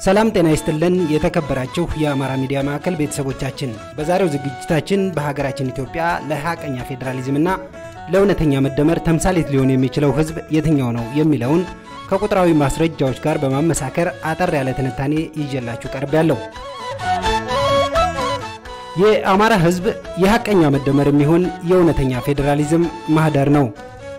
ሰላም ጤና ይስጥልን። የተከበራችሁ የአማራ ሚዲያ ማዕከል ቤተሰቦቻችን፣ በዛሬው ዝግጅታችን በሀገራችን ኢትዮጵያ ለሀቀኛ ፌዴራሊዝምና ለእውነተኛ መደመር ተምሳሌት ሊሆን የሚችለው ህዝብ የትኛው ነው የሚለውን ከቁጥራዊ ማስረጃዎች ጋር በማመሳከር አጠር ያለ ትንታኔ ይዤላችሁ ቀርብ ያለው የአማራ ህዝብ የሀቀኛ መደመር የሚሆን የእውነተኛ ፌዴራሊዝም ማህደር ነው።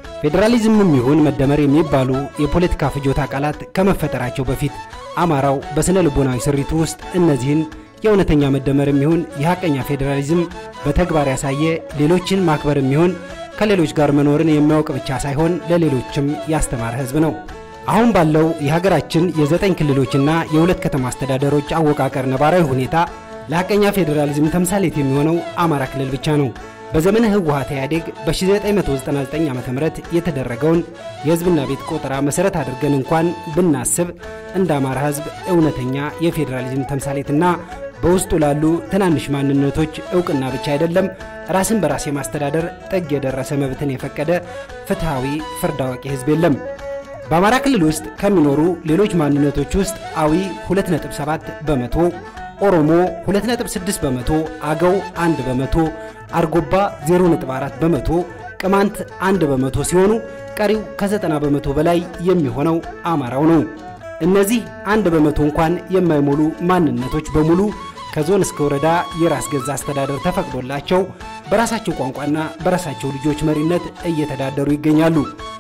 ፌዴራሊዝምም ይሁን መደመር የሚባሉ የፖለቲካ ፍጆታ ቃላት ከመፈጠራቸው በፊት አማራው በስነ ልቦናዊ ስሪቱ ውስጥ እነዚህን የእውነተኛ መደመር የሚሆን የሀቀኛ ፌዴራሊዝም በተግባር ያሳየ ሌሎችን ማክበር የሚሆን ከሌሎች ጋር መኖርን የሚያውቅ ብቻ ሳይሆን ለሌሎችም ያስተማረ ህዝብ ነው። አሁን ባለው የሀገራችን የዘጠኝ ክልሎችና የሁለት ከተማ አስተዳደሮች አወቃቀር ነባራዊ ሁኔታ ለሀቀኛ ፌዴራሊዝም ተምሳሌት የሚሆነው አማራ ክልል ብቻ ነው። በዘመነ ህወሓት ኢህአዴግ በ1999 ዓ ም የተደረገውን የህዝብና ቤት ቆጠራ መሠረት አድርገን እንኳን ብናስብ እንደ አማራ ህዝብ እውነተኛ የፌዴራሊዝም ተምሳሌትና በውስጡ ላሉ ትናንሽ ማንነቶች እውቅና ብቻ አይደለም ራስን በራስ የማስተዳደር ጥግ የደረሰ መብትን የፈቀደ ፍትሐዊ ፍርድ አዋቂ ህዝብ የለም። በአማራ ክልል ውስጥ ከሚኖሩ ሌሎች ማንነቶች ውስጥ አዊ 2.7 በመቶ፣ ኦሮሞ 2.6 በመቶ፣ አገው 1 በመቶ፣ አርጎባ 0.4 በመቶ፣ ቅማንት 1 በመቶ ሲሆኑ ቀሪው ከ90 በመቶ በላይ የሚሆነው አማራው ነው። እነዚህ አንድ በመቶ እንኳን የማይሞሉ ማንነቶች በሙሉ ከዞን እስከ ወረዳ የራስ ገዛ አስተዳደር ተፈቅዶላቸው በራሳቸው ቋንቋና በራሳቸው ልጆች መሪነት እየተዳደሩ ይገኛሉ።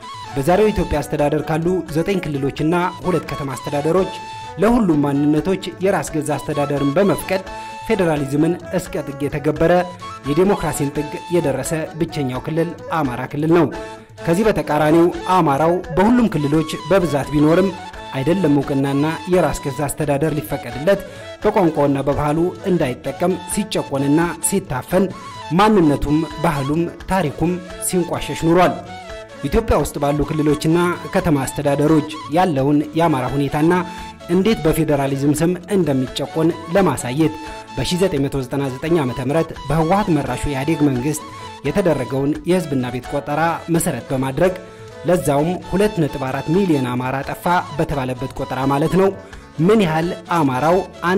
በዛሬው ኢትዮጵያ አስተዳደር ካሉ ዘጠኝ ክልሎችና ሁለት ከተማ አስተዳደሮች ለሁሉም ማንነቶች የራስ ገዛ አስተዳደርን በመፍቀድ ፌዴራሊዝምን እስከ ጥግ የተገበረ የዴሞክራሲን ጥግ የደረሰ ብቸኛው ክልል አማራ ክልል ነው። ከዚህ በተቃራኒው አማራው በሁሉም ክልሎች በብዛት ቢኖርም አይደለም እውቅናና የራስ ገዛ አስተዳደር ሊፈቀድለት በቋንቋውና በባህሉ እንዳይጠቀም ሲጨቆንና ሲታፈን ማንነቱም ባህሉም ታሪኩም ሲንቋሸሽ ኑሯል። ኢትዮጵያ ውስጥ ባሉ ክልሎችና ከተማ አስተዳደሮች ያለውን የአማራ ሁኔታና እንዴት በፌዴራሊዝም ስም እንደሚጨቆን ለማሳየት በ1999 ዓ ም በህወሓት መራሹ የኢህአዴግ መንግሥት የተደረገውን የህዝብና ቤት ቆጠራ መሠረት በማድረግ ለዛውም 2.4 ሚሊዮን አማራ ጠፋ በተባለበት ቆጠራ ማለት ነው። ምን ያህል አማራው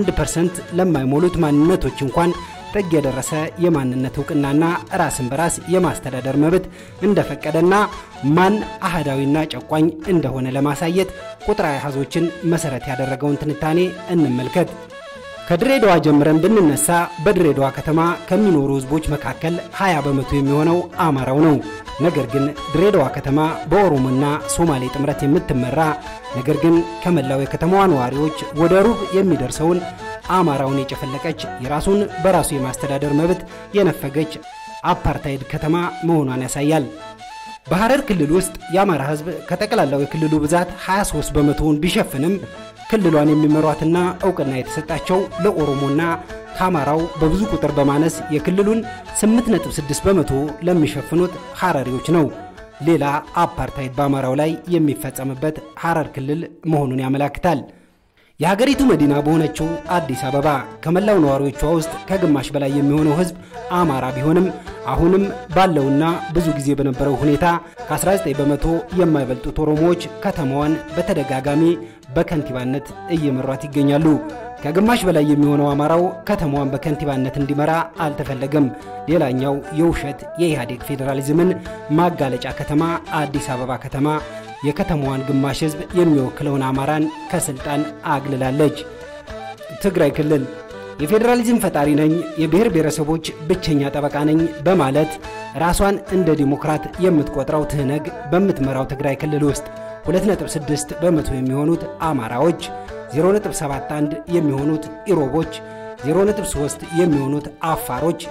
1% ለማይሞሉት ማንነቶች እንኳን ጥግ የደረሰ የማንነት እውቅናና ራስን በራስ የማስተዳደር መብት እንደፈቀደና ማን አህዳዊና ጨቋኝ እንደሆነ ለማሳየት ቁጥራዊ አሃዞችን መሠረት ያደረገውን ትንታኔ እንመልከት። ከድሬዳዋ ጀምረን ብንነሳ በድሬዳዋ ከተማ ከሚኖሩ ህዝቦች መካከል 20 በመቶ የሚሆነው አማራው ነው። ነገር ግን ድሬዳዋ ከተማ በኦሮሞና ሶማሌ ጥምረት የምትመራ ነገር ግን ከመላው የከተማዋ ነዋሪዎች ወደ ሩብ የሚደርሰውን አማራውን የጨፈለቀች የራሱን በራሱ የማስተዳደር መብት የነፈገች አፓርታይድ ከተማ መሆኗን ያሳያል። በሐረር ክልል ውስጥ የአማራ ህዝብ ከጠቅላላው የክልሉ ብዛት 23 በመቶውን ቢሸፍንም ክልሏን የሚመሯትና እውቅና የተሰጣቸው ለኦሮሞና ከአማራው በብዙ ቁጥር በማነስ የክልሉን 8.6 በመቶ ለሚሸፍኑት ሐረሪዎች ነው። ሌላ አፓርታይድ በአማራው ላይ የሚፈጸምበት ሐረር ክልል መሆኑን ያመላክታል። የሀገሪቱ መዲና በሆነችው አዲስ አበባ ከመላው ነዋሪዎቿ ውስጥ ከግማሽ በላይ የሚሆነው ህዝብ አማራ ቢሆንም አሁንም ባለውና ብዙ ጊዜ በነበረው ሁኔታ ከ19 በመቶ የማይበልጡት ኦሮሞዎች ከተማዋን በተደጋጋሚ በከንቲባነት እየመሯት ይገኛሉ። ከግማሽ በላይ የሚሆነው አማራው ከተማዋን በከንቲባነት እንዲመራ አልተፈለገም። ሌላኛው የውሸት የኢህአዴግ ፌዴራሊዝምን ማጋለጫ ከተማ አዲስ አበባ ከተማ የከተማዋን ግማሽ ህዝብ የሚወክለውን አማራን ከስልጣን አግልላለች። ትግራይ ክልል የፌዴራሊዝም ፈጣሪ ነኝ፣ የብሔር ብሔረሰቦች ብቸኛ ጠበቃ ነኝ በማለት ራሷን እንደ ዲሞክራት የምትቆጥረው ትህነግ በምትመራው ትግራይ ክልል ውስጥ 2.6 በመቶ የሚሆኑት አማራዎች፣ 0.71 የሚሆኑት ኢሮቦች፣ 0.3 የሚሆኑት አፋሮች፣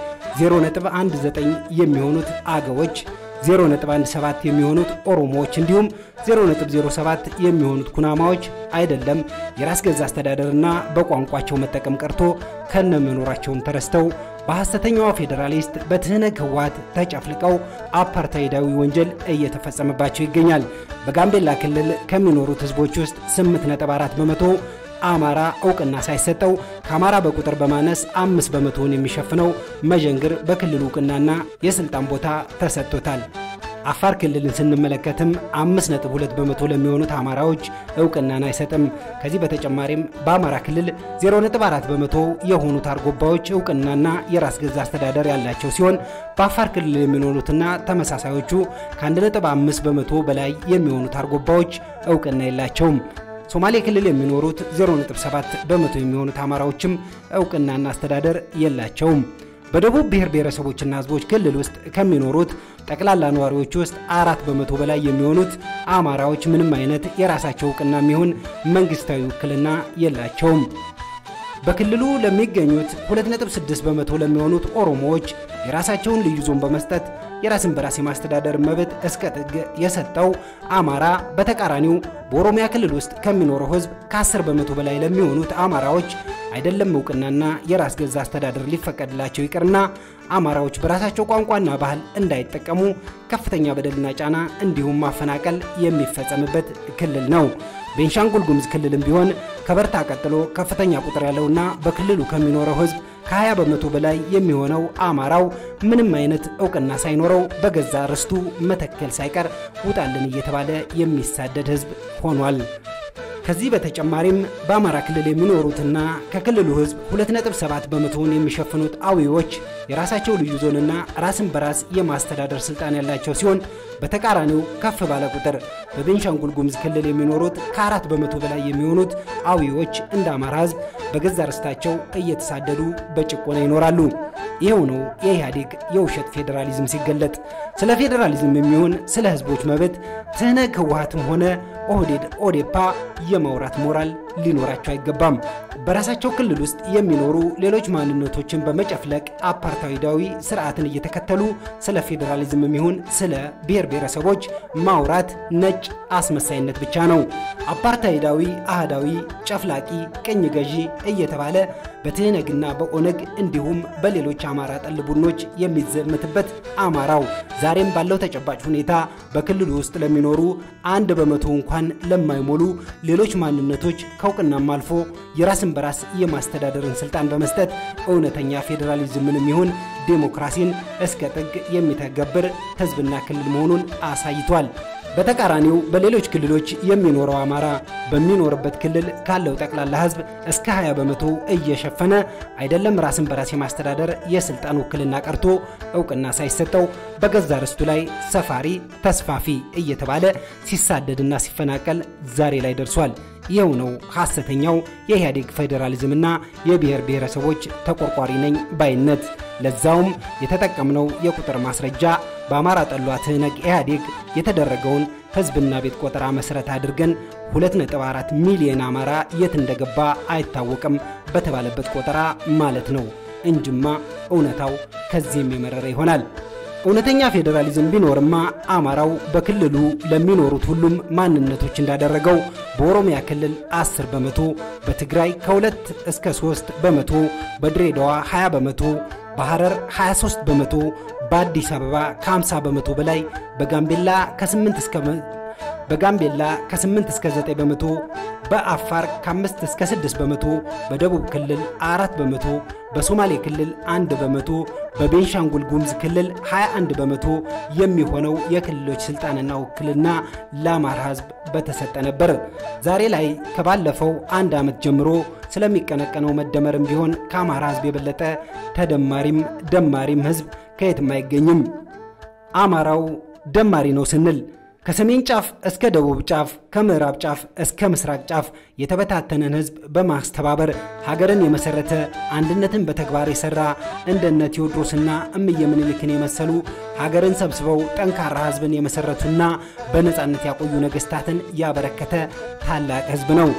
0.19 የሚሆኑት አገዎች 0.17 የሚሆኑት ኦሮሞዎች እንዲሁም 0.07 የሚሆኑት ኩናማዎች አይደለም የራስ ገዛ አስተዳደርና በቋንቋቸው መጠቀም ቀርቶ ከነመኖራቸውን ተረስተው በሐሰተኛዋ ፌዴራሊስት በትህነግ ህወሓት ተጨፍልቀው አፓርታይዳዊ ወንጀል እየተፈጸመባቸው ይገኛል። በጋምቤላ ክልል ከሚኖሩት ህዝቦች ውስጥ 8.4 በመቶ አማራ እውቅና ሳይሰጠው ከአማራ በቁጥር በማነስ አምስት በመቶውን የሚሸፍነው መዠንግር በክልሉ እውቅናና የስልጣን ቦታ ተሰጥቶታል። አፋር ክልልን ስንመለከትም 5.2 በመቶ ለሚሆኑት አማራዎች እውቅናን አይሰጥም። ከዚህ በተጨማሪም በአማራ ክልል 0.4 በመቶ የሆኑት አርጎባዎች እውቅናና የራስ ገዛ አስተዳደር ያላቸው ሲሆን በአፋር ክልል የሚኖሩትና ተመሳሳዮቹ ከ1.5 በመቶ በላይ የሚሆኑት አርጎባዎች እውቅና የላቸውም። ሶማሌ ክልል የሚኖሩት 0.7 በመቶ የሚሆኑት አማራዎችም እውቅናና አስተዳደር የላቸውም። በደቡብ ብሔር ብሔረሰቦችና ሕዝቦች ክልል ውስጥ ከሚኖሩት ጠቅላላ ነዋሪዎች ውስጥ አራት በመቶ በላይ የሚሆኑት አማራዎች ምንም አይነት የራሳቸው እውቅና የሚሆን መንግስታዊ ውክልና የላቸውም። በክልሉ ለሚገኙት 2.6 በመቶ ለሚሆኑት ኦሮሞዎች የራሳቸውን ልዩ ዞን በመስጠት የራስን በራስ የማስተዳደር መብት እስከ ጥግ የሰጠው አማራ በተቃራኒው በኦሮሚያ ክልል ውስጥ ከሚኖረው ህዝብ ከ10 በመቶ በላይ ለሚሆኑት አማራዎች አይደለም እውቅናና የራስ ገዛ አስተዳደር ሊፈቀድላቸው ይቅርና አማራዎች በራሳቸው ቋንቋና ባህል እንዳይጠቀሙ ከፍተኛ በደልና ጫና እንዲሁም ማፈናቀል የሚፈጸምበት ክልል ነው። ቤንሻንጉል ጉሙዝ ክልልም ቢሆን ከበርታ ቀጥሎ ከፍተኛ ቁጥር ያለውና በክልሉ ከሚኖረው ህዝብ ከ20 በመቶ በላይ የሚሆነው አማራው ምንም አይነት እውቅና ሳይኖረው በገዛ ርስቱ መተከል ሳይቀር ውጣልን እየተባለ የሚሳደድ ህዝብ ሆኗል። ከዚህ በተጨማሪም በአማራ ክልል የሚኖሩትና ከክልሉ ህዝብ 2.7 በመቶውን የሚሸፍኑት አዊዎች የራሳቸው ልዩ ዞንና ራስን በራስ የማስተዳደር ስልጣን ያላቸው ሲሆን በተቃራኒው ከፍ ባለ ቁጥር በቤንሻንጉል ጉሙዝ ክልል የሚኖሩት ከአራት በመቶ በላይ የሚሆኑት አዊዎች እንደ አማራ ህዝብ በገዛ ርስታቸው እየተሳደዱ በጭቆና ይኖራሉ። ይኸው ነው የኢህአዴግ የውሸት ፌዴራሊዝም ሲገለጥ። ስለ ፌዴራሊዝም የሚሆን ስለ ህዝቦች መብት ትህነግ ህወሀትም ሆነ ኦህዴድ ኦዴፓ የማውራት ሞራል ሊኖራቸው አይገባም። በራሳቸው ክልል ውስጥ የሚኖሩ ሌሎች ማንነቶችን በመጨፍለቅ አፓርታይዳዊ ስርዓትን እየተከተሉ ስለ ፌዴራሊዝም የሚሆን ስለ ብሔር ብሔረሰቦች ማውራት ነጭ አስመሳይነት ብቻ ነው። አፓርታይዳዊ፣ አህዳዊ፣ ጨፍላቂ፣ ቅኝ ገዢ እየተባለ በትህነግና በኦነግ እንዲሁም በሌሎች አማራ ጠል ቡድኖች የሚዘመትበት አማራው ዛሬም ባለው ተጨባጭ ሁኔታ በክልሉ ውስጥ ለሚኖሩ አንድ በመቶ እንኳን ለማይሞሉ ሌሎች ማንነቶች ከእውቅናም አልፎ የራስን በራስ የማስተዳደርን ስልጣን በመስጠት እውነተኛ ፌዴራሊዝምንም ይሁን ዴሞክራሲን እስከ ጥግ የሚተገብር ህዝብና ክልል መሆኑን አሳይቷል። በተቃራኒው በሌሎች ክልሎች የሚኖረው አማራ በሚኖርበት ክልል ካለው ጠቅላላ ህዝብ እስከ 20 በመቶ እየሸፈነ አይደለም ራስን በራስ የማስተዳደር የስልጣን ውክልና ቀርቶ እውቅና ሳይሰጠው በገዛ ርስቱ ላይ ሰፋሪ ተስፋፊ እየተባለ ሲሳደድና ሲፈናቀል ዛሬ ላይ ደርሷል። ይኸው ነው ሐሰተኛው የኢህአዴግ ፌዴራሊዝምና የብሔር ብሔረሰቦች ተቆርቋሪ ነኝ ባይነት። ለዛውም የተጠቀምነው የቁጥር ማስረጃ በአማራ ጠሏ ትህነግ ኢህአዴግ የተደረገውን ህዝብና ቤት ቆጠራ መሠረት አድርገን 2.4 ሚሊዮን አማራ የት እንደገባ አይታወቅም በተባለበት ቆጠራ ማለት ነው እንጅማ እውነታው ከዚህም የመረረ ይሆናል። እውነተኛ ፌዴራሊዝም ቢኖርማ አማራው በክልሉ ለሚኖሩት ሁሉም ማንነቶች እንዳደረገው በኦሮሚያ ክልል 10 በመቶ፣ በትግራይ ከ2 እስከ 3 በመቶ፣ በድሬዳዋ 20 በመቶ፣ በሐረር 23 በመቶ፣ በአዲስ አበባ ከ50 በመቶ በላይ፣ በጋምቤላ ከ8 እስከ በጋምቤላ ከ8 እስከ 9 በመቶ፣ በአፋር ከ5 እስከ 6 በመቶ፣ በደቡብ ክልል 4 በመቶ፣ በሶማሌ ክልል 1 በመቶ፣ በቤንሻንጉል ጉሙዝ ክልል 21 በመቶ የሚሆነው የክልሎች ስልጣንና ውክልና ለአማራ ሕዝብ በተሰጠ ነበር። ዛሬ ላይ ከባለፈው አንድ ዓመት ጀምሮ ስለሚቀነቀነው መደመርም ቢሆን ከአማራ ሕዝብ የበለጠ ተደማሪም ደማሪም ሕዝብ ከየትም አይገኝም። አማራው ደማሪ ነው ስንል ከሰሜን ጫፍ እስከ ደቡብ ጫፍ ከምዕራብ ጫፍ እስከ ምስራቅ ጫፍ የተበታተነን ህዝብ በማስተባበር ሀገርን የመሰረተ አንድነትን በተግባር የሰራ እንደነ ቴዎድሮስና እምየ ምኒልክን የመሰሉ ሀገርን ሰብስበው ጠንካራ ህዝብን የመሰረቱና በነፃነት ያቆዩ ነገስታትን ያበረከተ ታላቅ ህዝብ ነው።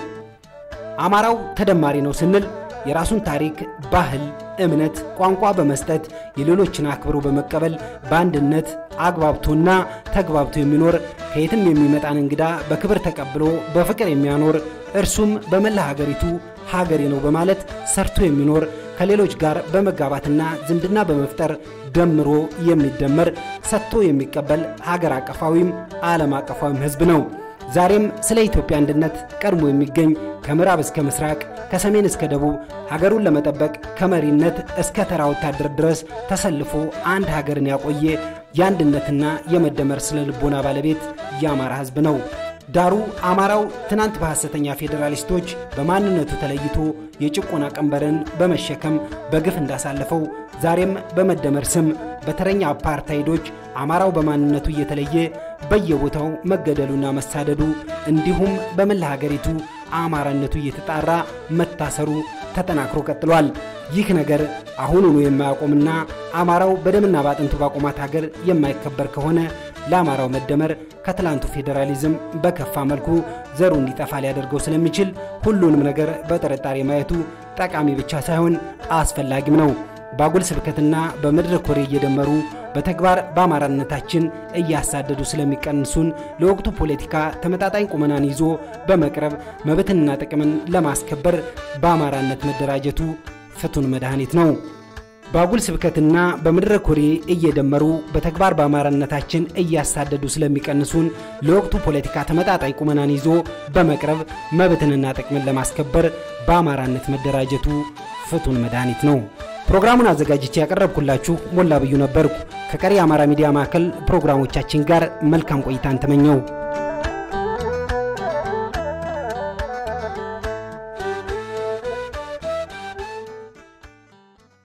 አማራው ተደማሪ ነው ስንል የራሱን ታሪክ፣ ባህል፣ እምነት፣ ቋንቋ በመስጠት የሌሎችን አክብሮ በመቀበል በአንድነት አግባብቶና ተግባብቶ የሚኖር ከየትም የሚመጣን እንግዳ በክብር ተቀብሎ በፍቅር የሚያኖር እርሱም በመላ ሀገሪቱ ሀገሬ ነው በማለት ሰርቶ የሚኖር ከሌሎች ጋር በመጋባትና ዝምድና በመፍጠር ደምሮ የሚደመር ሰጥቶ የሚቀበል ሀገር አቀፋዊም ዓለም አቀፋዊም ህዝብ ነው። ዛሬም ስለ ኢትዮጵያ አንድነት ቀድሞ የሚገኝ ከምዕራብ እስከ ምስራቅ ከሰሜን እስከ ደቡብ ሀገሩን ለመጠበቅ ከመሪነት እስከ ተራ ወታደር ድረስ ተሰልፎ አንድ ሀገርን ያቆየ የአንድነትና የመደመር ስነ ልቦና ባለቤት የአማራ ህዝብ ነው። ዳሩ አማራው ትናንት በሐሰተኛ ፌዴራሊስቶች በማንነቱ ተለይቶ የጭቆና ቀንበርን በመሸከም በግፍ እንዳሳለፈው ዛሬም በመደመር ስም በተረኛ አፓርታይዶች አማራው በማንነቱ እየተለየ በየቦታው መገደሉና መሳደዱ እንዲሁም በመላ ሀገሪቱ አማራነቱ እየተጣራ መታሰሩ ተጠናክሮ ቀጥሏል። ይህ ነገር አሁኑኑ የማያቆምና አማራው በደምና ባጥንቱ ባቆማት ሀገር የማይከበር ከሆነ ለአማራው መደመር ከትላንቱ ፌዴራሊዝም በከፋ መልኩ ዘሩ እንዲጠፋ ሊያደርገው ስለሚችል ሁሉንም ነገር በጥርጣሬ ማየቱ ጠቃሚ ብቻ ሳይሆን አስፈላጊም ነው። በአጉል ስብከትና በመድረክ ወሬ እየደመሩ በተግባር በአማራነታችን እያሳደዱ ስለሚቀንሱን ለወቅቱ ፖለቲካ ተመጣጣኝ ቁመናን ይዞ በመቅረብ መብትንና ጥቅምን ለማስከበር በአማራነት መደራጀቱ ፍቱን መድኃኒት ነው። በአጉል ስብከትና በመድረክ ወሬ እየደመሩ በተግባር በአማራነታችን እያሳደዱ ስለሚቀንሱን ለወቅቱ ፖለቲካ ተመጣጣኝ ቁመናን ይዞ በመቅረብ መብትንና ጥቅምን ለማስከበር በአማራነት መደራጀቱ ፍቱን መድኃኒት ነው። ፕሮግራሙን አዘጋጅቼ ያቀረብኩላችሁ ሞላ ብዩ ነበርኩ። ከቀሪ የአማራ ሚዲያ ማዕከል ፕሮግራሞቻችን ጋር መልካም ቆይታን ተመኘው።